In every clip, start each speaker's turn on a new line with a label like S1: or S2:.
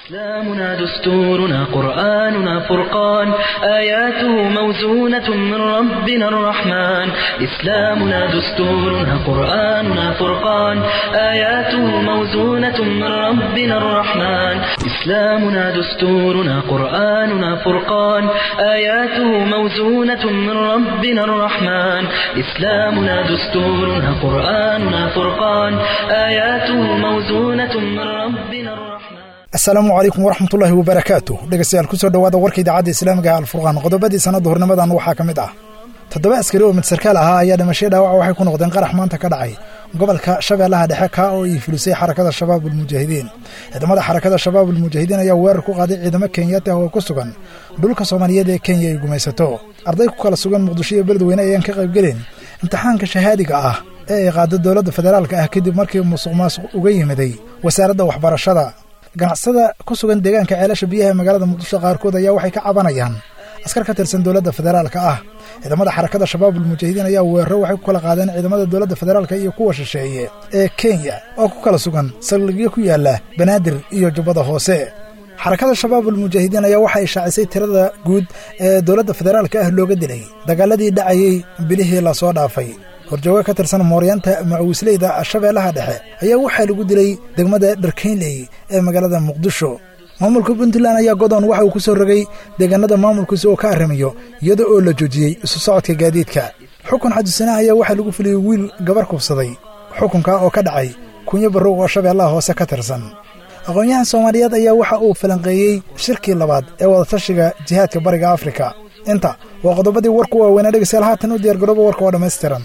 S1: إسلامنا دستورنا قرآننا فرقان آياته موزونة من ربنا الرحمن إسلامنا دستورنا قرآننا فرقان آياته موزونة من ربنا الرحمن إسلامنا دستورنا قرآننا فرقان آياته موزونة من ربنا الرحمن إسلامنا دستورنا قرآننا فرقان آياته موزونة من ربنا الرحمن
S2: asalaamu calaykum waraxmatullaahi wabarakaatu dhegeystayaal kusoo dhowaada warka idaacadda islaamiga alfurqaan qodobadii sanadda hornimadan waxaa ka mid ah toddoba askari oo mid sarkaal ahaa ayaa dhimashay dhaawaca waxay ku noqdeen qarax maanta ka dhacay gobolka shabeellaha dhexe kaa oo ii filisay xarakada shabaab ulmujaahidiin ciidamada xarakada shabaab ulmujaahidiin ayaa weerar ku qaaday ciidamo kenyaati ah oo ku sugan dhulka soomaaliyeed ee kenya ay gumaysato arday ku kala sugan muqdisho iyo beledweyne ayaan ka qaybgelin imtixaanka shahaadiga ah ee ay qaado dowladda federaalka ah kadib markii musuq maasuq uga yimiday wasaaradda waxbarashada ganacsada ku sugan deegaanka ceelasha biyaha ee magaalada muqdisho qaarkood ayaa waxay ka cabanayaan askar ka tirsan dowladda federaalka ah ciidamada xarakada shabaab ulmujaahidiin ayaa weeraro waxay ku kala qaadeen ciidamada dowladda federaalka iyo kuwa shisheeye ee kenya oo ku kala sugan saldhigyo ku yaala banaadir iyo jubbada hoose xarakada shabaab ulmujaahidiin ayaa waxay shaacisay tirada guud ee dowladda federaalka ah looga dilay dagaaladii dhacayey bilihii lasoo dhaafay horjooga ka tirsan mooryaanta macawisleyda shabeellaha dhexe ayaa waxaa lagu dilay degmada dharkaynley ee magaalada muqdisho maamulka puntland ayaa godoon waxa uu ku soo rogay deegaanada maamulkiisa oo ka arrimayo iyada oo la joojiyey isu socodka gaadiidka xukun xadusanaha ayaa waxaa lagu fuliyey wiil gabar kubsaday xukunka oo ka dhacay kunyo barrow oo shabeellaha hoose ka tirsan aqoon-yahan soomaaliyeed ayaa waxa uu falanqeeyey shirkii labaad ee wadatashiga jihaadka bariga afrika inta waa qodobadii warku waaweynaa dhegeystayaal haatan u diyaargarooba warka oo dhammaystiran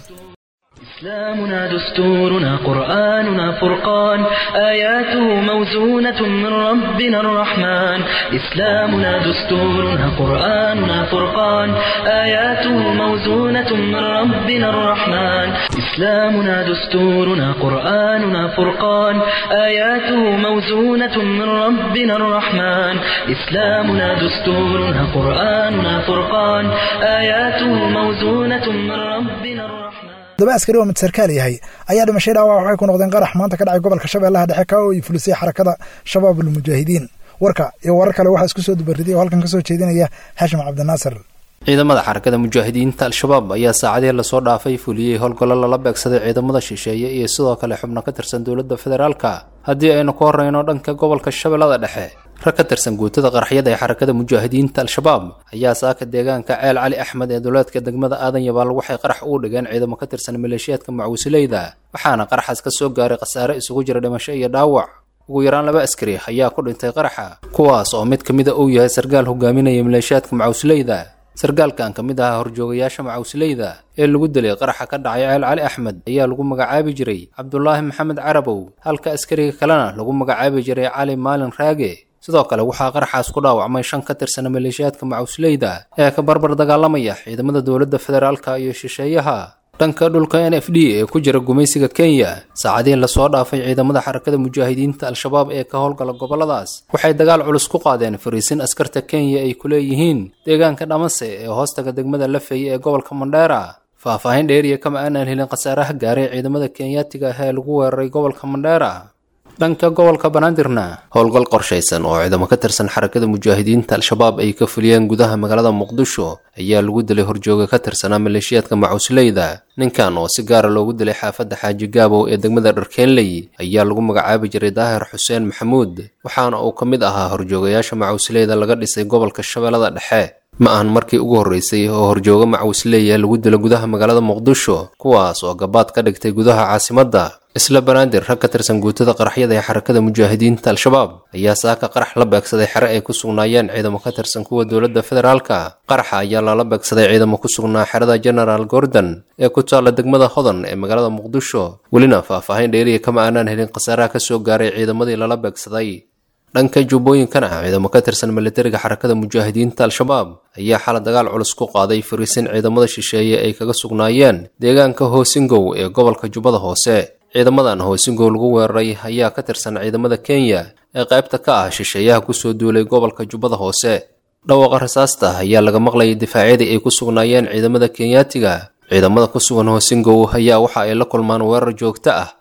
S1: إسلامنا دستورنا قرآننا فرقان آياته موزونة من ربنا الرحمن إسلامنا دستورنا قرآننا فرقان آياته موزونة من ربنا الرحمن إسلامنا دستورنا قرآننا فرقان آياته موزونة من ربنا الرحمن إسلامنا دستورنا قرآننا فرقان آياته موزونة من ربنا الرحمن
S2: toddoba askari oo mid sarkaal yahay ayaa dhimashay dhaawac waxay ku noqdeen qarax maanta ka dhacay gobolka shabeellaha dhexe kaa oo ii fulisay xarakada shabaab ulmujaahidiin warka iyo warar kale waxaa isku soo dubaridiyay oo halkan ka soo jeedinaya haashim cabdinaasir
S3: ciidamada xarakada mujaahidiinta al-shabaab ayaa saacadihii lasoo dhaafay fuliyey howlgallo lala beegsaday ciidamada shisheeye iyo sidoo kale xubno ka tirsan dowladda federaalka haddii aynu ku horreyno dhanka gobolka shabeellada dhexe rag ka tirsan guutada qaraxyada ee xarakada mujaahidiinta al-shabaab ayaa saaka deegaanka ceel cali axmed ee dowlaadka degmada aadan yabaal waxay qarax ugu dhigeen ciidamo ka tirsan maleeshiyaadka macwisileyda waxaana qaraxaas ka soo gaaray khasaare isugu jira dhimasho iyo dhaawac ugu yaraan laba askari ayaa ku dhintay qaraxa kuwaas oo mid ka mida uu yahay sarkaal hogaaminaya maleeshiyaadka macwisileyda sarkaalkan ka mid ahaa horjoogayaasha macawsileyda ee lagu dilay qaraxa ka dhacay ceel cali axmed ayaa lagu magacaabi jiray cabdulaahi maxamed carabow halka askariga kalena lagu magacaabi jiray cali maalin raage sidoo kale waxaa qaraxaas ku dhaawacmay shan ka tirsan maleeshiyaadka macawsileyda ee ka barbar dagaalamaya ciidamada dowladda federaalka iyo shisheeyaha dhanka dhulka n f d ee ku jira gumaysiga kenya saacadiin lasoo dhaafay ciidamada xarakada mujaahidiinta al-shabaab ee ka howlgala gobolladaas waxay dagaal culus ku qaadeen fariisin askarta kenya ay ku leeyihiin deegaanka dhamase ee hoostaga degmada lafey ee gobolka mandheera faahfaahin dheeriya kama aanaan helin khasaaraha gaaray ciidamada kenyaatiga ah ee lagu weeraray gobolka mandheera dhanka gobolka banaadirna howlgal qorshaysan oo ciidamo ka tirsan xarakada mujaahidiinta al-shabaab ay ka fuliyeen gudaha magaalada muqdisho ayaa lagu dilay horjooga ka tirsanaa maleeshiyaadka macusleyda ninkan oo si gaara loogu dilay xaafadda xaaji gaabow ee degmada dharkeenley ayaa lagu magacaabi jiray daahir xuseen maxamuud waxaana uu ka mid ahaa horjoogayaasha macusleyda laga dhisay gobolka shabeellada dhexe ma ahan markii ugu horreysay oo horjooga macuusleeya lagu dilo gudaha magaalada muqdisho kuwaas oo gabaad ka dhigtay gudaha caasimadda isla banaadir rag ka tirsan guutada qaraxyada ee xarakada mujaahidiinta al-shabaab ayaa saaka qarax la beegsaday xere ay ku sugnaayeen ciidamo ka tirsan kuwa dowladda federaalka qaraxa ayaa lala beegsaday ciidamo ku sugnaa xerada genaraal gordon ee ku taalla degmada hodan ee magaalada muqdisho welina faahfaahin dheeriya kama aanaan helin khasaaraha ka soo gaaray ciidamadii lala beegsaday dhanka jubbooyinkana ciidamo ka tirsan militariga xarakada mujaahidiinta al-shabaab ayaa xala dagaal culus ku qaaday fariisin ciidamada shisheeye ay kaga sugnaayeen deegaanka hoosingow ee gobolka jubbada hoose ciidamadan hoosingow lagu weeraray ayaa ka tirsan ciidamada kenya ee qaybta ka ah shisheeyaha kusoo duulay gobolka jubbada hoose dhawaqa rasaasta ayaa laga maqlayay difaacyadii ay ku sugnaayeen ciidamada kenyaatiga ciidamada ku sugan hoosingow ayaa waxa ay la kulmaan weerar joogto ah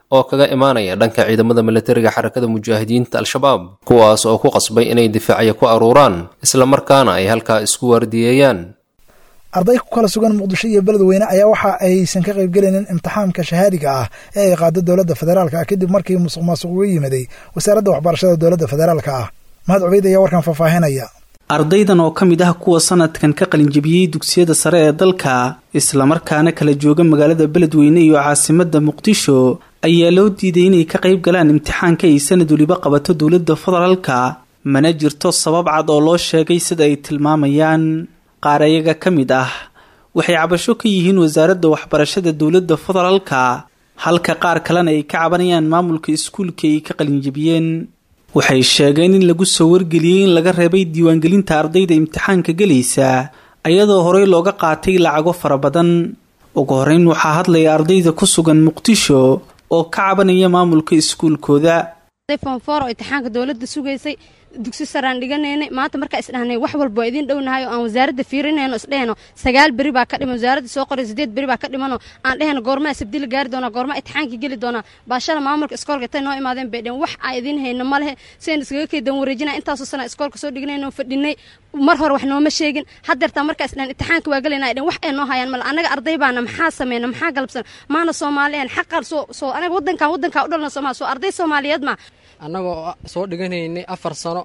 S3: oo kaga imaanaya dhanka ciidamada militariga xarakada mujaahidiinta al-shabaab kuwaas oo ku qasbay inay difaacya ku aruuraan islamarkaana ay halkaa isku waardiyeeyaan
S2: arday ku kala sugan muqdisho iyo beledweyne ayaa waxa aysan ka qaybgelaynin imtixaamka shahaadiga ah ee ay qaado dowladda federaalka ah kadib markii musuq maasuq uga yimaday wasaaradda waxbarashada dowladda federaalka ah mahad cubeyd ayaa warkan faahfaahinaya
S4: ardaydan oo ka mid ah kuwa sanadkan ka qalinjabiyey dugsiyada sare ee dalka islamarkaana kala jooga magaalada beledweyne iyo caasimadda muqdisho ayaa loo diiday inay ka qayb galaan imtixaanka ay sanad weliba qabato dowladda federaalka mana jirto sabab cad oo loo sheegay sida ay tilmaamayaan qaar ayaga ka mid ah waxay cabasho ka yihiin wasaaradda waxbarashada dowladda federaalka halka qaar kalena ay ka cabanayaan maamulka iskuulka ay ka qalinjabiyeen waxay sheegeen in lagu soo wargeliyey in laga reebay diiwaangelinta ardayda imtixaanka gelaysa ayadoo horey looga qaatay lacago fara badan ugu horeyn waxaa hadlaya ardayda ku sugan muqdisho oo ka cabanaya maamulka iskuulkooda
S5: fonfor oo imtixaanka dowladda sugaysay dugsi saraan dhiganaynay maanta markaa isdhahnay wax walba waa idiin dhownahay oo aan wasaaradda fiirinayno isdhehno sagaal beri baa ka dhiman wasaaradda soo qoray sideed beri baa ka dhimanoo aan dhehno goormaa sabdila gaari doonaa goormaa imtixaankii geli doonaa baashada maamulka iskoolka tay noo imaadeen bay dheen wax aa idiin hayno ma lehe sidayn iskaga keedan wareejinaa intaasoo sana iskoolka soo dhignayno fadhinay mar hore wax nooma sheegin haddeertaa markaa isdhahan imtixaanka waa gelayna ay dheen wax ay noo hayaan male annaga arday baana maxaa sameyna maxaa galabsan maana soomaaliyan xaqaan soo soo anaga waddankan waddankaa u dhalna soomaaliya soo arday soomaaliyeed ma
S6: annagoo soo dhiganaynay afar sano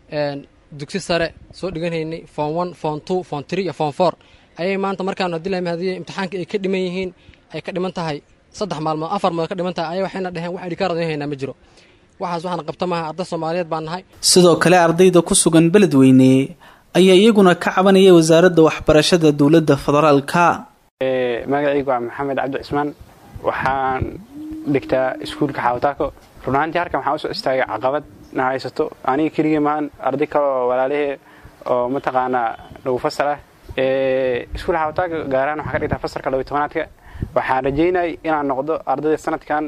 S6: dugsi sare soo dhiganaynay form one form two form three iyo form four ayay maanta markaanu haddii lama hadiye imtixaanka ay ka dhiman yihiin ay ka dhiman tahay saddex maalmood afar maalmood ka dhiman tahay ayay waxayna dheheen wax idhikaar odin haynaa ma jiro waxaas waxaan qabta maaha arday soomaaliyeed baan nahay
S4: sidoo kale ardayda ku sugan beledweyne ayaa iyaguna ka cabanaya wasaaradda waxbarashada dowladda federaalka
S7: magacaygu waa maxamed cabdi cismaan waxaan dhigtaa iskuulka xaawataako runaantii halkan waxaan usoo istaagay caqabad na haysato aniga keligii maahan arday kale oo walaalahee oo mataqaanaa lagu fasalah iskuul xaawataaka gaarahaan waxaan ka dhigtaa fasalka labiy tobanaadka waxaan rajaynay inaan noqdo ardayda sanadkan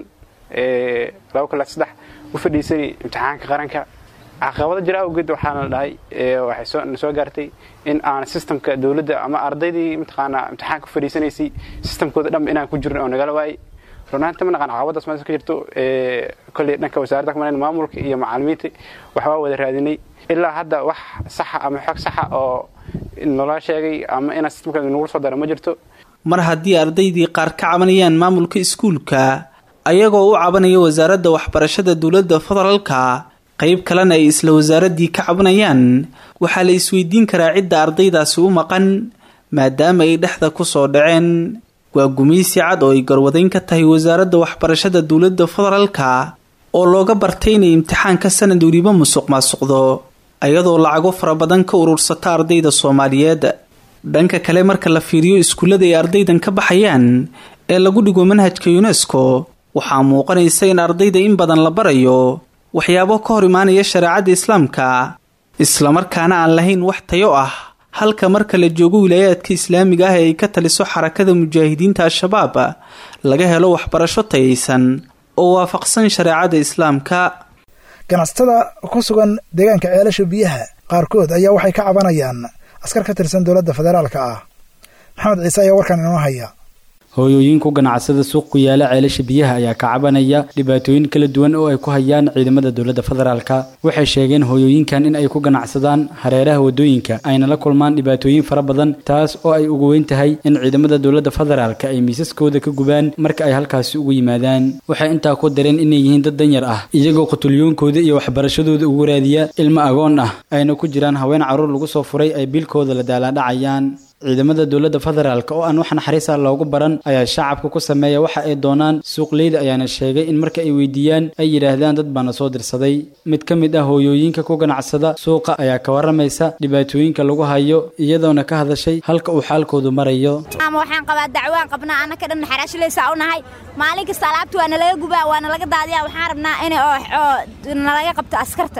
S7: laba kula saddex u fadhiisanay imtixaanka qaranka caqabado jira awgeed waxaana dhahay waxay na soo gaartay in aan sistamka dowladda ama ardaydii mataqaanaa imtixaanka u fadhiisanaysay sistamkooda dhanba inaan ku jirin oo nagala waayay runaanti ma naqaan caqabadaas meesha ka jirto kolley dhanka wasaaradda kamanayn maamulka iyo macalimiinta waxbaa wada raadinay ilaa hadda wax saxa ama xog saxa oo naloo sheegay ama inaa sistamka nagu soo dara ma jirto
S4: mar haddii ardaydii qaar ka cabanayaan maamulka iskuulka ayagoo u cabanaya wasaaradda waxbarashada dowladda federaalka qayb kalena ay isla wasaaraddii ka cabanayaan waxaa la isweydiin karaa cidda ardaydaasi u maqan maadaama ay dhexda ku soo dhaceen waa gumaysi cad oo ay garwadayn ka tahay wasaaradda waxbarashada dowladda federaalka oo looga bartay inay imtixaanka sanad weliba musuq maasuqdo ayadoo lacago fara badan ka urursata ardayda soomaaliyeed dhanka kale marka la fiiriyo iskuullada ay ardaydan ka baxayaan ee lagu dhigo manhajka yunesko waxaa muuqanaysa in ardayda in badan la barayo waxyaabo ka hor imaanaya shareecadda islaamka islamarkaana aan lahayn wax tayo ah halka marka la joogo wilaayaadka islaamiga ah ee ay ka taliso xarakada mujaahidiinta al-shabaab laga helo waxbarasho tayaysan oo waafaqsan shareecada islaamka
S2: ganacsatada ku sugan deegaanka ceelasha biyaha qaarkood ayaa waxay ka cabanayaan askar ka tirsan dowladda federaalka ah maxamed ciise ayaa warkan inoo haya
S8: hooyooyinku ganacsada suuq ku yaala ceelasha biyaha ayaa ka cabanaya dhibaatooyin kala duwan oo ay ku hayaan ciidamada dowladda federaalka waxay sheegeen hooyooyinkan in ay ku ganacsadaan hareeraha wadooyinka ayna la kulmaan dhibaatooyin fara badan taas oo ay ugu weyn tahay in ciidamada dowladda federaalka ay miisaskooda ka gubaan marka ay halkaasi ugu yimaadaan waxay intaa ku dareen inay yihiin dad danyar ah iyagoo qutulyoonkooda iyo waxbarashadooda ugu raadiya ilmo agoon ah ayna ku jiraan haween carruur lagu soo furay ay biilkooda la daalaadhacayaan ciidamada dowladda federaalk oo aan wax naxariisa loogu baran ayaa shacabka ku sameeya waxa ay doonaan suuqleyda ayaana sheegay in marka ay weydiiyaan ay yidhaahdaan dad baana soo dirsaday mid ka mid ah hooyooyinka ku ganacsada suuqa ayaa ka waramaysa dhibaatooyinka lagu hayo iyadoona ka hadashay halka uu xaalkoodu marayo
S9: ama waxaan qabaa dacwaan qabnaa annaka dhan naxaraashilaysaa u nahay maalin kasta alaabta waa nalaga gubaa waa nalaga daadiyaa waxaan rabnaa in oo nalaga qabto askarta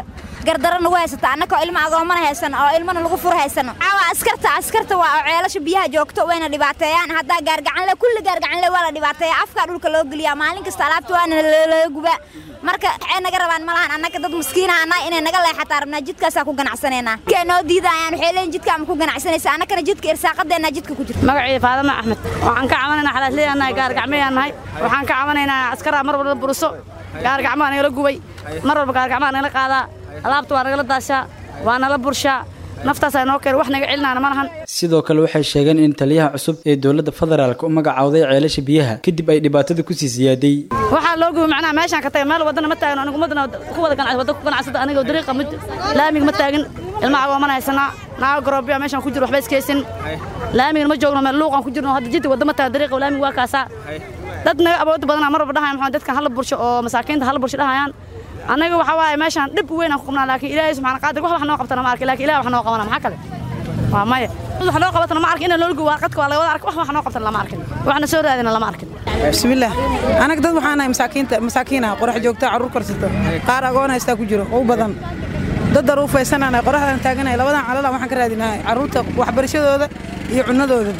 S9: gardaro nagu haysata annakoo ilmo agoomana haysano oo ilmana lagu furo haysano caawa askarta askarta waa oo ceelasha biyaha joogto wayna dhibaateeyaan haddaa gaargacanle kulli gaargacanle waa la dhibaateeya afkaa dhulka loo geliyaa maalin kasta alaabta waana laga gubaa marka waxay naga rabaan malahan annaka dad maskiina anaa inay naga leexataa rabnaa jidkaasaa ku ganacsanaynaa jidkaa noo diidayaan waxay leeyihin jidkaa ma ku ganacsanaysa annakana jidka irsaaqadeenna jidka ku jirta
S10: magacii faadama axmed waxaan ka cabanaynaa xalaasleeyaan nahay gaargacmayaan nahay waxaan ka cabanaynaa askaraa mar walba buruso gaargacmaa nagala gubay mar walba gaargacmaa nagala qaadaa alaabta waa nagala daashaa waa nala burshaa naftaasaa noo keen wax naga celinaana ma lahan
S8: sidoo kale waxay sheegeen in taliyaha cusub ee dowladda federaalk u magacawday ceelasha biyaha kadib ay dhibaatada kusii siyaaday
S10: waxaa loo gubay macnaha meeshaan ka tagay meel wadana ma taagin anigu ummadana ku wada ganacsi wadda ku ganacsada aniga dariiqa mid laamiga ma taagin ilmaha agoomana haysanaa naaga garoobiya meeshaan ku jiro waxba iskaysin laamigana ma joogno meel luuqan ku jirno hadda jidda wadda ma taagin dariiqa laamiga waa kaasaa dad naga awoodda badanaa mar walba dhahaya maxaa dadkan hala bursho oo masaakiinta hala bursho dhahayaan annaga waxa waaye meeshaan dhib weyn aan ku qabnaa laakiin ilaahay subxaana qaadir wax wax noo qabtana ma arki laakiin ilaah wax noo qabana maxaa kale waa maya wax noo qabatana ma arkin in loo gubo warqadka waa laga wada ark wax wax noo qabtana lama arkin waxna soo raadina lama arkin
S11: bismillaah anaga dad waxaan nahay masaakiinta masaakiinaha qorax joogta carruur karsato qaar agoon haystaa ku jiro u badan dad daruufaysananahay qoraxdaan taaganahay labadan calala waxaan ka raadinahay carruurta waxbarashadooda iyo cunnadooda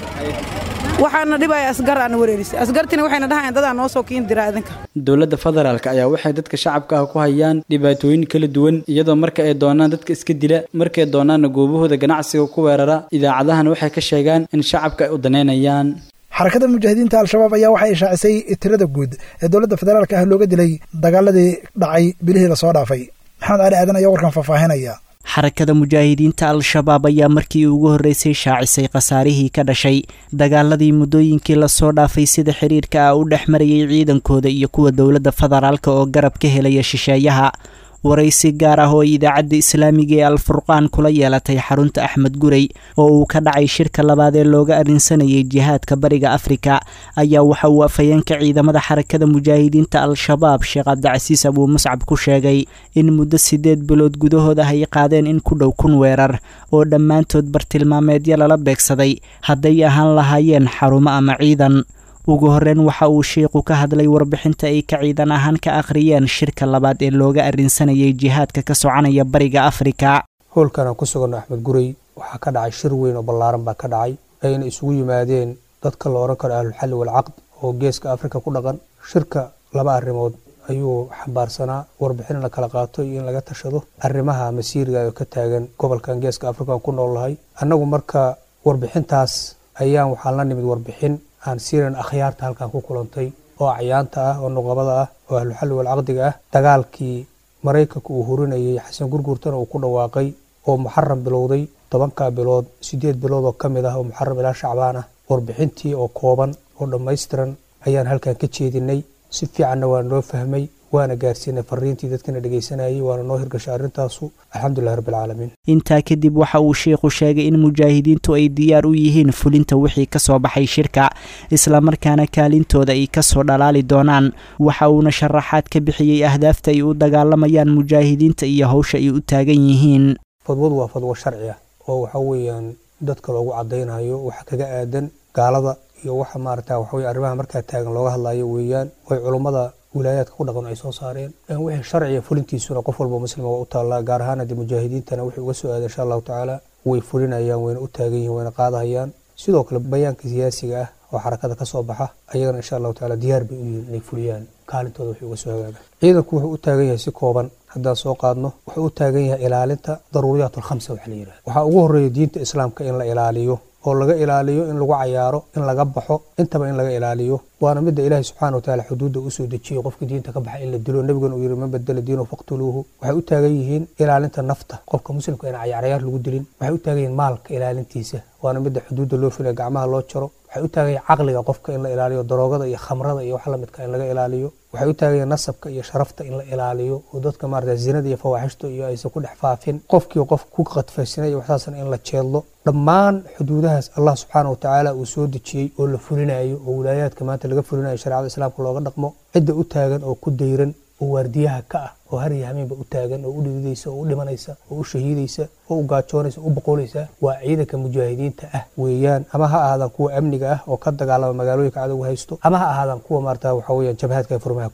S11: waxaana dhibaya asgar aan wareerisay asgartina waxayna dhahayaan dadaan noo soo kiin dira idinka
S8: dowladda federaalk ayaa waxay dadka shacabka ah ku hayaan dhibaatooyin kala duwan iyadoo marka ay doonaan dadka iska dila markay doonaanna goobahooda ganacsiga ku weerara idaacadahan waxay ka sheegaan in shacabka ay u daneynayaan
S2: xarakada mujaahidiinta al-shabaab ayaa waxay ishaacisay tirada guud ee dowladda federaalka ah looga dilay dagaaladii dhacay bilihii lasoo dhaafay maxamed cali aadan ayaa warkan faahfaahinaya
S12: xarakada mujaahidiinta al-shabaab ayaa markii ugu horreysay shaacisay khasaarihii ka dhashay dagaaladii muddooyinkii lasoo dhaafay sida xiriirka ah u dhex marayay ciidankooda iyo kuwa dowladda federaalk oo garab ka helaya shisheeyaha waraysi gaar ah oo idaacadda islaamiga ee alfurqaan kula yeelatay xarunta axmed gurey oo uu ka dhacay shirka labaad ee looga arrinsanayay jihaadka bariga afrika ayaa waxa uu afhayeenka ciidamada xarakada mujaahidiinta al-shabaab sheekh cabdicasiis abuu muscab ku sheegay in muddo siddeed bilood gudahood ah ay qaadeen in ku dhow kun weerar oo dhammaantood bartilmaameedyo lala beegsaday hadday ahaan lahaayeen xarumo ama ciidan ugu horreyn waxa uu shiiqu ka hadlay warbixinta ay ka ciidan ahaan ka akhriyeen shirka labaad ee looga arrinsanayay jihaadka ka soconaya bariga afrika
S13: howlkan aan ku suganno axmed gurey waxaa ka dhacay shir weyn oo ballaaran baa ka dhacay ayna isugu yimaadeen dadka la odhan karo ahlulxalli walcaqd oo geeska afrika ku dhaqan shirka laba arrimood ayuu xambaarsanaa warbixin in la kala qaato iyo in laga tashado arrimaha masiiriga oo ka taagan gobolkan geeska afrika aan ku noolnahay annagu marka warbixintaas ayaan waxaan la nimid warbixin aan siiran akhyaarta halkan ku kulantay oo acyaanta ah oo nuqabada ah oo ahluxalli walcaqdiga ah dagaalkii maraykanka uu hurinayay xasan gurgurtana uu ku dhawaaqay oo muxaram bilowday tobankaa bilood siddeed bilood oo ka mid ah oo muxaram ilaa shacbaan ah warbixintii oo kooban oo dhammaystiran ayaan halkan ka jeedinay si fiicanna waa noo fahmay waana gaarsiinay fariintii dadkana dhegaysanayay waana noo hirgashay arrintaasu alxamdulilahi rabbilcaalamiin
S12: intaa kadib waxa uu sheikhu sheegay in mujaahidiintu ay diyaar u yihiin fulinta wixii ka soo baxay shirka islamarkaana kaalintooda ay kasoo dhalaali doonaan waxa uuna sharaxaad ka bixiyey ahdaafta ay u dagaalamayaan mujaahidiinta iyo howsha ay u taagan yihiin
S13: fadwadu waa fadwo sharci ah oo waxa weeyaan dadka loogu caddaynayo waxa kaga aadan gaalada iyo waxa maarata waxaweye arrimaha markaa taagan looga hadlayo weeyaan way culummada wilaayaadka ku dhaqan ay soo saareen wixii sharciga fulintiisuna qof walba muslima waa u taallaa gaar ahaan haddii mujaahidiintana wixii uga soo aaday insha allahu tacaala way fulinayaan wayna u taagan yihiin wayna qaadahayaan sidoo kale bayaanka siyaasiga ah oo xarakada ka soo baxa ayagana insha allahu tacaala diyaar bay u yihiin inay fuliyaan kaalintooda wixii uga soo hagaaga ciidanku wuxuu u taagan yahay si kooban haddaan soo qaadno wuxuu u taagan yahay ilaalinta daruuriyaat alkhamsa waxa la yidhaha waxaa ugu horreeya diinta islaamka in la ilaaliyo oo laga ilaaliyo in lagu cayaaro in laga baxo intaba in laga ilaaliyo waana midda ilaahay subxana watacaala xuduudda usoo dejiyey qofka diinta ka baxa in la dilo nebigana uu yidhi man badala diinahu faqtuluuhu waxay u taagan yihiin ilaalinta nafta qofka muslimka in cayaaryaar lagu dilin waxay u taagan yihiin maalka ilaalintiisa waana midda xuduudda loo filaya gacmaha loo jaro waxay u taagan yihiin caqliga qofka in la ilaaliyo daroogada iyo khamrada iyo wax lamidka in laga ilaaliyo waxay u taagan yihiin nasabka iyo sharafta in la ilaaliyo oo dadka maarata zinada iyo fawaaxishta iyo aysan ku dhex faafin qofkii qof ku qadfaysanay iyo waxsaasna in la jeedlo dhammaan xuduudahaas allah subxaana wa tacaala uu soo dejiyey oo la fulinayo oo wilaayaadka maanta laga fulinayo shareecada islaamka looga dhaqmo cidda u taagan oo ku dayran oo waardiyaha ka ah oo har iyo hameenba u taagan oo u dhididaysa oo u dhimanaysa oo u shahiidaysa oo u gaajoonaysa oo u boqolaysa waa ciidanka mujaahidiinta ah weeyaan ama ha ahaadaan kuwa amniga ah oo ka dagaalama magaalooyinka cadowga haysto ama ha ahaadaan kuwa maarata waxa weeyaan jabhaadka furmaha ku jira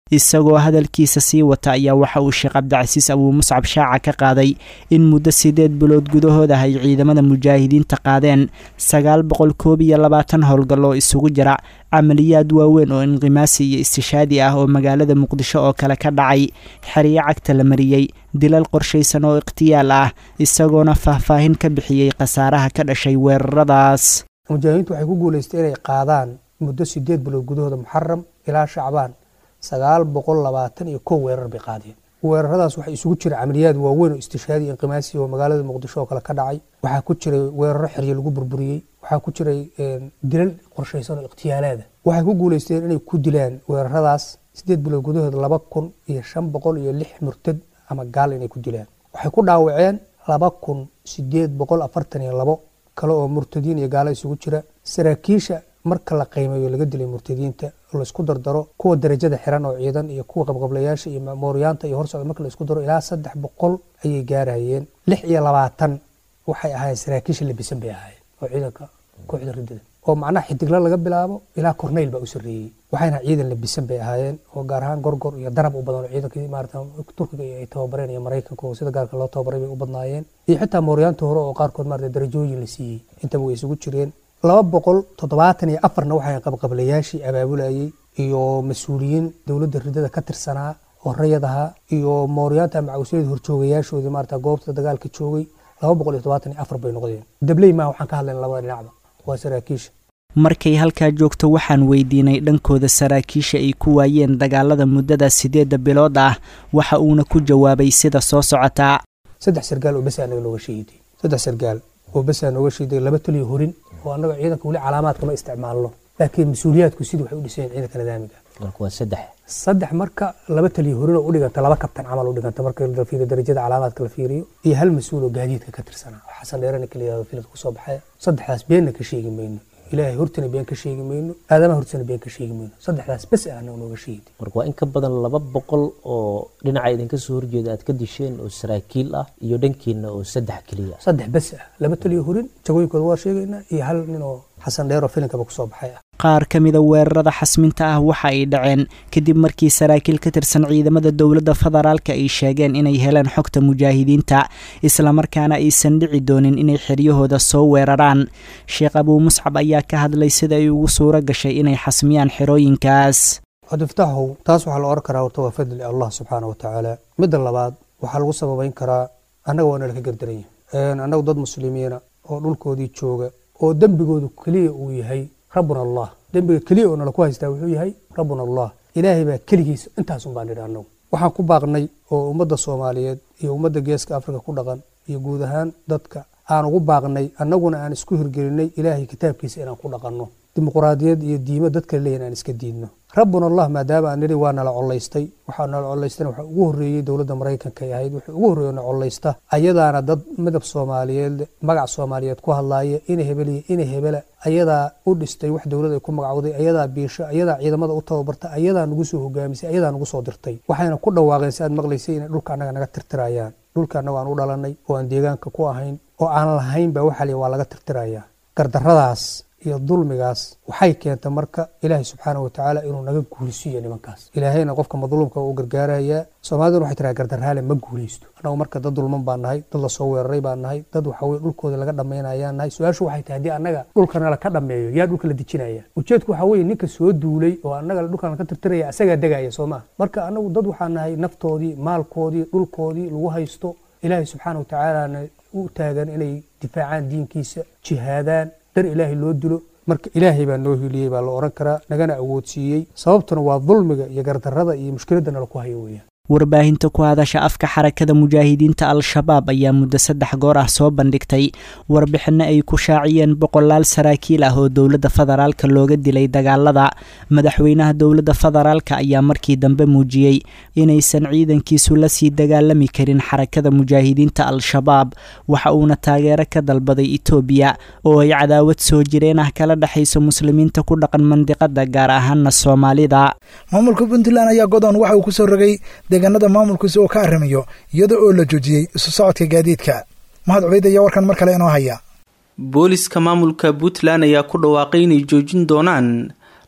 S12: isagoo hadalkiisa sii wata ayaa waxa uu sheekh cabdicasiis abuu muscab shaaca ka qaaday in muddo siddeed bilood gudahood ah ay ciidamada mujaahidiinta qaadeen sagaal boqol koob iyo labaatan howlgal oo isugu jira camaliyaad waaweyn oo inqimaasi iyo istishaadi ah oo magaalada muqdisho oo kale ka dhacay xeryo cagta la mariyey dilal qorshaysan oo ikhtiyaal ah isagoona faahfaahin ka bixiyey khasaaraha ka dhashay weeraradaas
S13: mujaahidiintu waxay ku guulaystay inay qaadaan muddo sideed bilood gudahooda muxaram ilaa shacbaan sagaal boqol labaatan iyo kow weerar bay qaadeen weeraradaas waxaa isugu jira camaliyaad waaweyn oo istishaadi inqimaasi oo magaalada muqdisho oo kale ka dhacay waxaa ku jiray weeraro xeryo lagu burburiyey waxaa ku jiray dilal qorshaysan oo ikhtiyaalaada waxay ku guulaysteen inay ku dilaan weeraradaas sideed bilood gudahooda laba kun iyo shan boqol iyo lix murtad ama gaal inay ku dilaan waxay ku dhaawaceen laba kun sideed boqol afartan iyo labo kale oo murtadiin iyo gaalo isugu jira saraakiisha marka la qiimeeyo laga dilay murtadiinta laisku dardaro kuwa darajada xiran oo ciidan iyo kuwa qabqablayaasha iyo mooryaanta iyo horsocda marka laisku daro ilaa saddex boqol ayay gaarayeen lix iyo labaatan waxay ahaayeen saraakiisha labisan bay ahaayeen oo ciidanka kooxda ridada oo macnaha xidigla laga bilaabo ilaa korneyl baa u sarreeyey waxayna ciidan labisan bay ahaayeen oo gaar ahaan gorgor iyo darab u badan oo ciidankii maarata turkiga ay tababareen iyo maraykanka oo sida gaarka loo tababaray bay u badnaayeen iyo xitaa mooryaanta hore oo qaarkood maarata darajooyin la siiyey intaba way isugu jireen laba boqol toddobaatan iyo afarna waxay qabqablayaashii abaabulayey iyo mas-uuliyiin dowladda ridada ka tirsanaa oo rayadaha iyo mooryaanta macawsyada horjoogayaashoodii maarata goobta dagaalka joogay laba boqol iyo toddobaatan iyo afar bay noqdeen dabley maa waxaan ka hadlayna labada dhinacba waa saraakiisha
S12: markay halkaa joogto waxaan weydiinay dhankooda saraakiisha ay ku waayeen dagaalada muddada sideedda bilood ah waxa uuna ku jawaabay sida soo socotaa
S13: saddex sargaal oo bes anaga nooga sheegiday saddex sargaal oo besaa nooga sheeday laba taliyo horin oo annaga ciidanka weli calaamaadka ma isticmaalno laakiin mas-uuliyaadku sidii waxay u dhiseen ciidanka nidaamiga
S14: marka waa saddex
S13: saddex marka laba taliyo horin oo u dhiganta laba kabtan camal u dhiganta marka la fiiriyo darajada calaamaadka la fiiriyo iyo hal mas-uul oo gaadiidka ka tirsanaa oo xasan dheerana kala yihahdo filad kusoo baxaya saddexdaas beenna ka sheegi mayno ilaahay hortana been ka sheegi mayno aadamaha hortana been ka sheegi mayno saddexdaas bes ah anaga nooga sheegid
S14: marka waa in ka badan laba boqol oo dhinaca idinka soo horjeeda aad ka disheen oo saraakiil ah iyo dhankiina oo saddex keliya
S13: saddex bes ah laba taliyo horin jagooyinkooda waa sheegaynaa iyo hal nin oo xasan dheer oo filinkaba kusoo baxay ah
S12: qaar ka mida weerarada xasminta ah waxa ay dhaceen kadib markii saraakiil ka tirsan ciidamada dowladda federaalka ay sheegeen inay heleen xogta mujaahidiinta islamarkaana aysan dhici doonin inay xeryahooda soo weeraraan sheekh abuu muscab ayaa ka hadlay sida ay ugu suuro gashay inay xasmiyaan xerooyinkaas
S13: cabdifataaxow taas waxaa la oran karaa horta waa fadli allah subxaana wa tacaala midda labaad waxaa lagu sababayn karaa annaga waa nala ka gardaranya annagu dad muslimiina oo dhulkoodii jooga oo dembigoodu keliya uu yahay rabbuna allah dembiga keliya oo nala ku haystaa wuxuu yahay rabbuna allah ilaahay baa keligiisa intaasun baan nidhi annagu waxaan ku baaqnay oo ummadda soomaaliyeed iyo ummadda geeska afrika ku dhaqan iyo guud ahaan dadka aan ugu baaqnay annaguna aan isku hirgelinay ilaahay kitaabkiisa inaan ku dhaqanno dimuquraadiyad iyo diimo dadka leeyahin aan iska diidno rabbuna allah maadaama aan nidhi waa nala collaystay waxaa nala collaystana waxaa ugu horreeyey dowladda maraykanka ay ahayd wuxuu ugu horreeyo na collaysta ayadaana dad midab soomaaliyeed magac soomaaliyeed ku hadlaaya ina hebeliya ina hebela ayadaa u dhistay wax dowlad ay ku magacowday ayadaa biisho ayadaa ciidamada u tababarta ayadaa nagu soo hogaamisay ayadaa nagu soo dirtay waxayna ku dhawaaqeen si aad maqlaysay inay dhulka annaga naga tirtirayaan dhulka annaga aan u dhalanay oo aan deegaanka ku ahayn oo aan lahayn ba waxa liya waa laga tirtirayaa gardarradaas iyo dulmigaas waxay keentay marka ilaahay subxaana wa tacaala inuu naga guulsiiyo nimankaas ilaahayna qofka madluumka u gargaarayaa soomaaliduna waxay tiraa gardarraale ma guulaysto annagu marka dad dulman baan nahay dad lasoo weeraray baan nahay dad waxaweye dhulkooda laga dhammaynayaan nahay su-aashu waxay tahay haddii annaga dhulkana laka dhammeeyo yaa dhulka la dejinaya ujeedku waxaa weeye ninka soo duulay oo annaga dhulkan laka tirtiraya asagaa degaya soo maa marka annagu dad waxaa nahay naftoodii maalkoodii dhulkoodii lagu haysto ilaahay subxaana wa tacaalana u taagan inay difaacaan diinkiisa jihaadaan dar ilaahay loo dilo marka ilaahay baa noo hiliyey baa la oran karaa nagana awoodsiiyey sababtuna waa dulmiga iyo gardarrada iyo mushkiladda nala ku hayo weeyaan
S12: warbaahinta ku hadasha afka xarakada mujaahidiinta al-shabaab ayaa muddo saddex goor ah soo bandhigtay warbixinno ay ku shaaciyeen boqolaal saraakiil ah oo dowladda federaalka looga dilay dagaalada madaxweynaha dowladda federaalka ayaa markii dambe muujiyey inaysan ciidankiisu la sii dagaalami karin xarakada mujaahidiinta al-shabaab waxa uuna taageero ka dalbaday itoobiya oo ay cadaawad soo jireen ah kala dhexayso muslimiinta ku dhaqan mandiqada gaar ahaana soomaalida
S2: maamulka puntland ayaa godoon waxa uu ku soo rogay deegaanada maamulkiisa oo ka arrimayo iyada oo la joojiyey isu socodka gaadiidka mahad cubeyd ayaa warkan mar kale inoo haya
S4: booliska maamulka puntland ayaa ku dhawaaqay inay joojin doonaan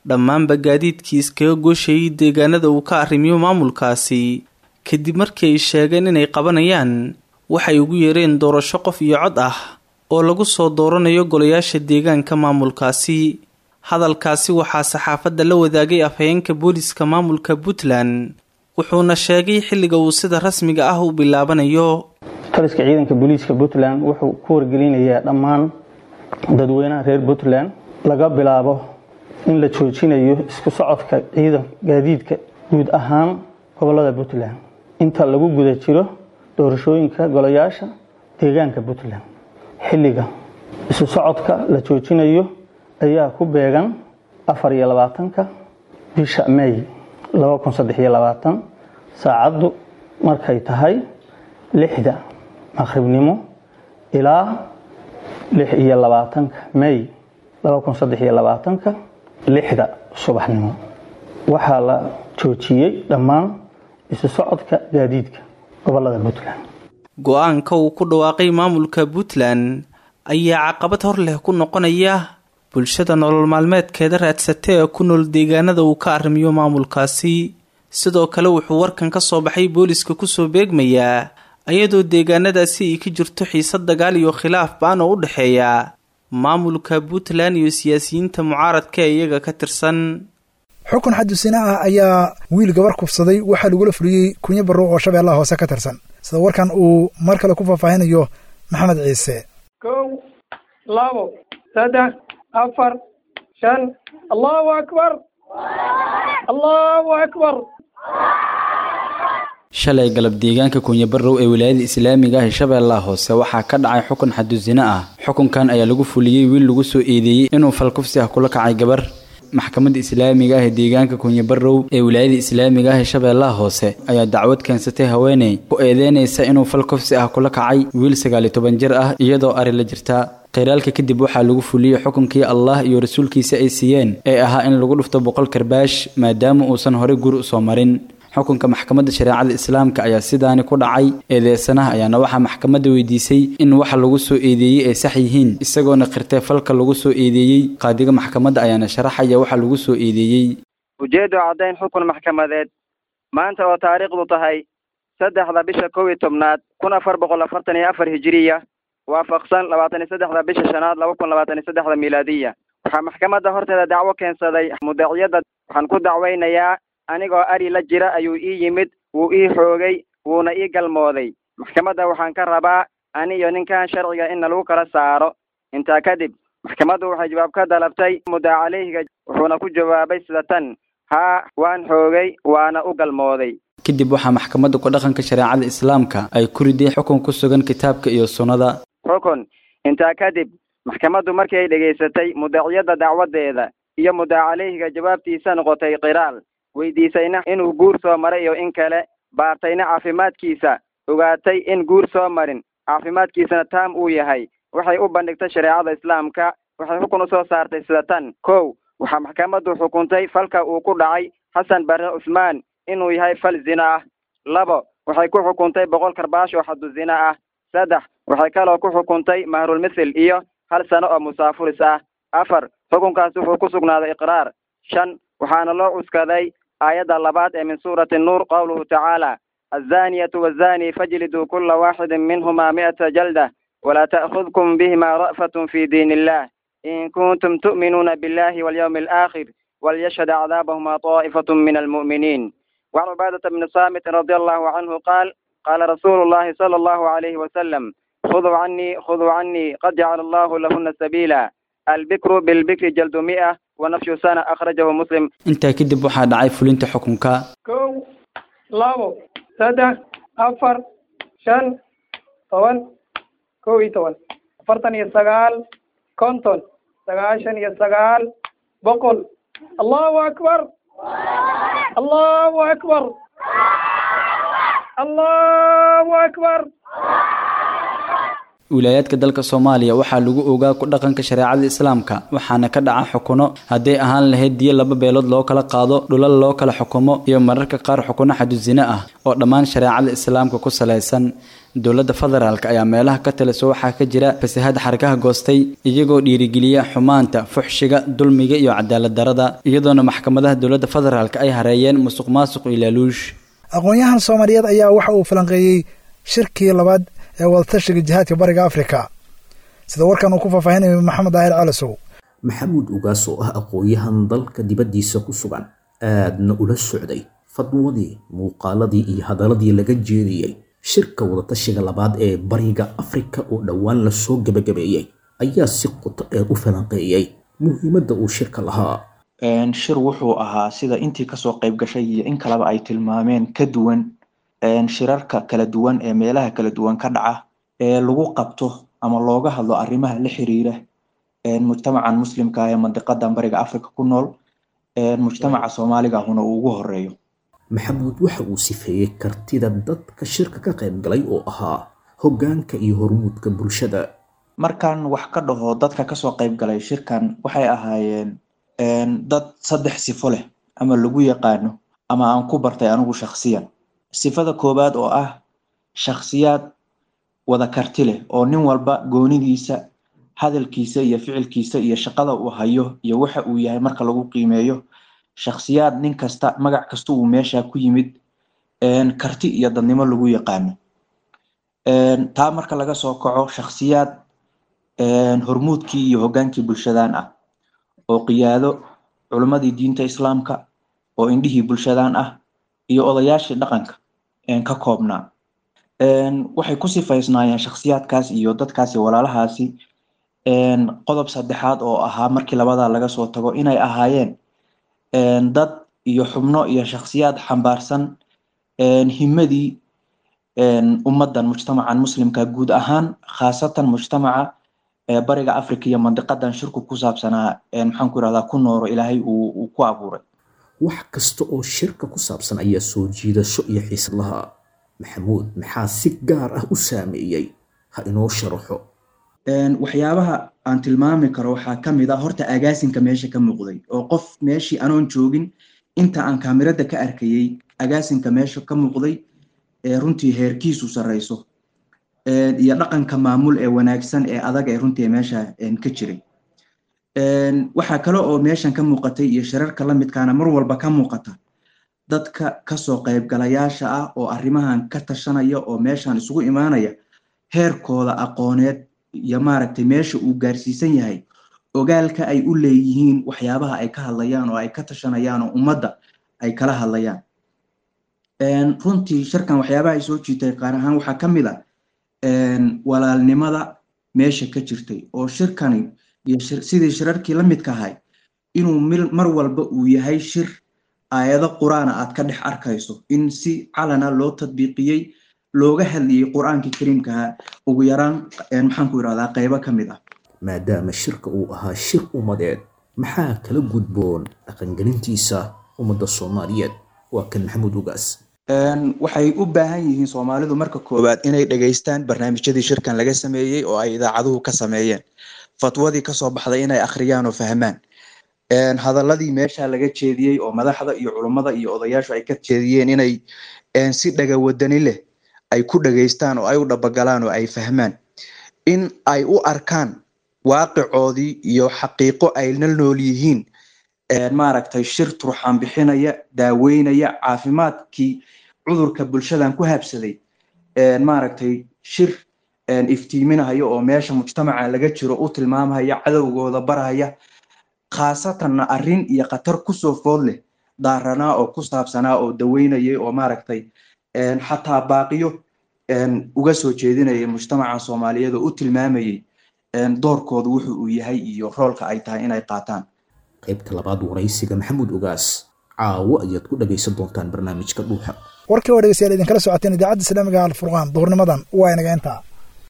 S4: dhammaanba gaadiidkii iskaga gooshayay deegaanada uu ka arrimiyo maamulkaasi kadib markii ay sheegeen inay qabanayaan waxay ugu yeereen doorasho qof iyo cod ah oo lagu soo dooranayo golayaasha deegaanka maamulkaasi hadalkaasi waxaa saxaafadda la wadaagay afhayeenka booliska maamulka puntland wuxuuna sheegay xilliga uu sida rasmiga ah u bilaabanayo
S15: taliska ciidanka booliiska puntland wuxuu ku wargelinayaa dhammaan dadweynaha reer puntland laga bilaabo in la joojinayo isku socodka ciidan gaadiidka guud ahaan gobolada puntland inta lagu guda jiro doorashooyinka golayaasha deegaanka puntland xilliga isu socodka la joojinayo ayaa ku beegan afar iyo labaatanka bisha may laba kun saddex iyo labaatan saacaddu markay tahay lixda maqribnimo ilaa lix iyo labaatanka may laba kun saddex iyo labaatanka lixda subaxnimo waxaa la joojiyey dhammaan isu socodka gaadiidka gobolada puntland
S4: go-aanka uu ku dhawaaqay maamulka puntland ayaa caqabad hor leh ku noqonaya bulshada nolol maalmeedkeeda raadsata ee ku nool deegaanada uu ka arrimiyo maamulkaasi sidoo kale wuxuu warkan ka soo baxay booliska kusoo beegmayaa ayadoo deegaanadaasi ay ka jirto xiisad dagaal iyo khilaaf baan oo u dhexeeya maamulka puntland iyo siyaasiyiinta mucaaradka ee iyaga ka tirsan
S2: xukun xadusina ah ayaa wiil gabar kufsaday waxaa lagula fuliyey kunyo barrow oo shabeellaha hoose ka tirsan sida warkan uu mar kale ku faahfaahinayo maxamed ciise
S16: kow labo saddex afar shan allahu akbar allahu akbar
S8: shalay galab deegaanka kunyabarow ee wilaayada islaamiga ah ee shabeellaha hoose waxaa ka dhacay xukun xadusino ah xukunkan ayaa lagu fuliyey wiil lagu soo eedeeyey inuu falkufsi ah kula kacay gabar maxkamadda islaamiga ah ee deegaanka kunyabarow ee wilaayada islaamiga ah ee shabeellaha hoose ayaa dacwad keensatay haweeney ku eedeynaysa inuu fal kufsi ah kula kacay wiil sagaaliyo toban jir ah iyadoo ari la jirta khiraalka kadib waxaa lagu fuliyey xukunkii allah iyo rasuulkiisa ay siiyeen ee ahaa in lagu dhufto boqol karbaash maadaama uusan horey guri usoo marin xukunka maxkamadda shareecada islaamka ayaa sidaani ku dhacay eedeysanaha ayaana waxaa maxkamadda weydiisay in waxa lagu soo eedeeyey ay sax yihiin isagoona qirtay falka lagu soo eedeeyey qaadiga maxkamadda ayaana sharaxaya waxa lagu soo eedeeyey
S17: ujeeddo caddayn xukun maxkamadeed maanta oo taariikhdu tahay saddexda bisha kow iyo tobnaad kun afar boqol afartan iyo afar hijiriya waafaqsan labaatan iyo saddexda bisha shanaad laba kun labaatan iyo saddexda milaadiya waxaa maxkamadda horteeda dacwo keensaday mudaciyadda waxaan ku dacwaynayaa anigoo ari la jira ayuu ii yimid wuu ii xoogay wuuna ii galmooday maxkamadda waxaan ka rabaa ani iyo ninkan sharciga in lagu kala saaro intaa kadib maxkamaddu waxay jawaab ka dalabtay muddaa caleyhiga wuxuuna ku jawaabay sida tan haa waan xoogay waana u galmooday
S8: kadib waxaa maxkamadda ku dhaqanka shareecada islaamka ay ku riday xukun ku sugan kitaabka iyo sunnada
S17: xukun intaa kadib maxkamaddu markii ay dhegaysatay mudaciyadda dacwadeeda iyo muddaa caleyhiga jawaabtiisa noqotay qiraal weydiisayna inuu guur soo maray iyo in kale baartayna caafimaadkiisa ogaatay in guur soo marin caafimaadkiisana taam uu yahay waxay u bandhigtay shareecada islaamka waxay xukun usoo saartay sida tan kow waxaa maxkamaddu xukuntay falka uu ku dhacay xasan barre cusmaan inuu yahay fal zina ah labo waxay ku xukuntay boqol karbaash oo xadu zina ah saddex waxay kaloo ku xukuntay mahrulmithil iyo hal sano oo musaafuris ah afar xukunkaas wuxuu ku sugnaaday iqraar shan waxaana loo cuskaday aayadda labaad ee min suurati nuur qowluhu tacaala azaniyatu wazani fajliduu kula waaxidin minhuma mi'ata jalda walaa ta'khudkum bihima ra'fatun fi diin illah in kuntum tu'minuuna billahi walyawmi alaakhir walyashhad acdaabahuma طaa'ifatun min almu'miniin وعن عبادة بن صامت رضي الله عنه قال قال رسول الله صلى الله عليه وسلم خذوا عني خذوا عني قد جعل الله لهن سبيلا البكر بالبكر جلد مئة ونفش سنة أخرجه مسلم
S8: intaa kadib waxaa dhacay fulinta xukunka
S16: kow labo saddex afar shan toban kow iyo toban afartan iyo sagaal konton sagaashan iyo sagaal boqol allahu akbar allahu akbar allahu akbar
S8: wilaayaadka dalka soomaaliya waxaa lagu ogaa ku dhaqanka shareecada islaamka waxaana ka dhaca xukuno hadday ahaan lahayd diyo laba beelood loo kala qaado dhulal loo kala xukumo iyo mararka qaar xukuno xadusine ah oo dhammaan shareecada islaamka ku salaysan dowladda federaalk ayaa meelaha ka taliso waxaa ka jira fasahad xarkaha goostay iyagoo dhiirigeliya xumaanta fuxshiga dulmiga iyo cadaalad darada iyadoona maxkamadaha dowladda federaalk ay hareeyeen musuq maasuq iyo laaluush
S2: aqoon-yahan soomaaliyeed ayaa waxa uu falanqeeyey shirkii labaad ee wadatashiga jihaadka bariga afrika sida warkan uu ku faahfaahinayo maxamed daahir calasow
S18: maxamuud ugaas oo ah aqoon-yahan dalka dibaddiisa ku sugan aadna ula socday fadwadii muuqaaladii iyo hadaladii laga jeediyey shirka wadatashiga labaad ee bariga afrika oo dhowaan lasoo gebagabeeyey ayaa si qoto dheer u falanqeeyey muhiimadda uu shirka lahaa
S19: shir wuxuu ahaa sida intii kasoo qayb gashay iyo in kaleba ay tilmaameen ka duwan shirarka kala duwan ee meelaha kala duwan ka dhaca ee lagu qabto ama looga hadlo arrimaha la xiriira mujtamacan muslimka ee mandiqadan bariga africa ku nool mujtamaca soomaaliga ahuna uu ugu horeeyo
S18: maxamuud waxa uu sifeeyey kartida dadka shirka ka qayb galay oo ahaa hoggaanka iyo hormuudka bulshada
S19: markaan wax ka dhaho dadka kasoo qayb galay shirkan waxay ahaayeen dad saddex sifo leh ama lagu yaqaano ama aan ku bartay anigu shakhsiyan sifada koowaad oo ah shakhsiyaad wada karti leh oo nin walba goonidiisa hadalkiisa iyo ficilkiisa iyo shaqada uu hayo iyo waxa uu yahay marka lagu qiimeeyo shakhsiyaad nin kasta magac kasta uu meesha ku yimid karti iyo dadnimo lagu yaqaano taa marka laga soo kaco shakhsiyaad hormuudkii iyo hoggaankii bulshadan ah oo qiyaado culimmadii diinta islaamka oo indhihii bulshadan ah iyo odayaashii dhaqanka ka koobnaa waxay ku sifaysnaayeen shakhsiyaadkaas iyo dadkaasi walaalahaasi qodob saddexaad oo ahaa markii labadaa laga soo tago inay ahaayeen dad iyo xubno iyo shakhsiyaad xambaarsan himadii ummaddan mujtamacan muslimka guud ahaan khaasatan mujtamaca bariga africa iyo mandiqadan shirku ku saabsanaa maxaan ku irahdaa ku nooro ilaahay uu ku abuuray
S18: wax kasta oo shirka ku saabsan ayaa soo jiidasho iyo xiisad lahaa maxamuud maxaa si gaar ah u saameeyey ha inoo sharaxo
S19: waxyaabaha aan tilmaami karo waxaa ka mid ah horta agaasinka meesha ka muuqday oo qof meeshii anoon joogin inta aan kaamirada ka arkayey agaasinka meesha ka muuqday ee runtii heerkiisu sarreyso iyo dhaqanka maamul ee wanaagsan ee adag ee runtii meesha ka jiray waxaa kale oo meeshan ka muuqatay iyo shirarka la midkaana mar walba ka muuqata dadka kasoo qaybgalayaasha ah oo arrimahan ka tashanaya oo meeshan isugu imaanaya heerkooda aqooneed iyo maaragtay meesha uu gaarsiisan yahay ogaalka ay u leeyihiin waxyaabaha ay ka hadlayaan oo ay ka tashanayaan oo ummadda ay kala hadlayaan runtii shirkan waxyaabaha ay soo jiitay qaar ahaan waxaa ka mid a walaalnimada meesha ka jirtay oo shirkani iyo sidii shirarkii la midka ahay inuu mar walba uu yahay shir aayado qur-aana aad ka dhex arkayso in si calana loo tadbiiqiyey looga hadlayay qur-aankii kariimkaha ugu yaraan maxaan ku irahdaa qaybo ka mid ah
S18: maadaama shirka uu ahaa shir ummadeed maxaa kala gudboon dhaqangelintiisa ummadda soomaaliyeed waa kan maxamuud ugaas
S19: waxay u baahan yihiin soomaalidu marka koowaad inay dhegaystaan barnaamijyadii shirkan laga sameeyey oo ay idaacaduhu ka sameeyeen fatwadii kasoo baxday inay akhriyaan oo fahmaan hadaladii meesha laga jeediyey oo madaxda iyo culummada iyo odayaashu ay ka jeediyeen inay si dhagawadani leh ay ku dhegaystaan oo ay u dhabagalaan oo ay fahmaan in ay u arkaan waaqicoodii iyo xaqiiqo ay la nool yihiin maaragtay shir turxaan bixinaya daaweynaya caafimaadkii cudurka bulshadan ku habsaday maaragtay shir iftiiminaya oo meesha mujtamaca laga jiro u tilmaamaya cadowgooda baraya khaasatanna arrin iyo khatar kusoo food leh daaranaa oo ku saabsanaa oo daweynayay oo maaragtay xataa baaqiyo uga soo jeedinayay mujtamaca soomaaliyeed oo u tilmaamayay doorkooda wuxu uu yahay iyo roolka ay tahay inay qaataan
S18: qaybta labaad waraysiga maxamuud ogaas caawo ayaad ku dhagaysan doontaan barnaamijka dhuuxa
S2: warkii oo dhegeystayaal idinkala socoteen idaacadda islaamiga alfurqaan duhurnimadan waa inaga intaa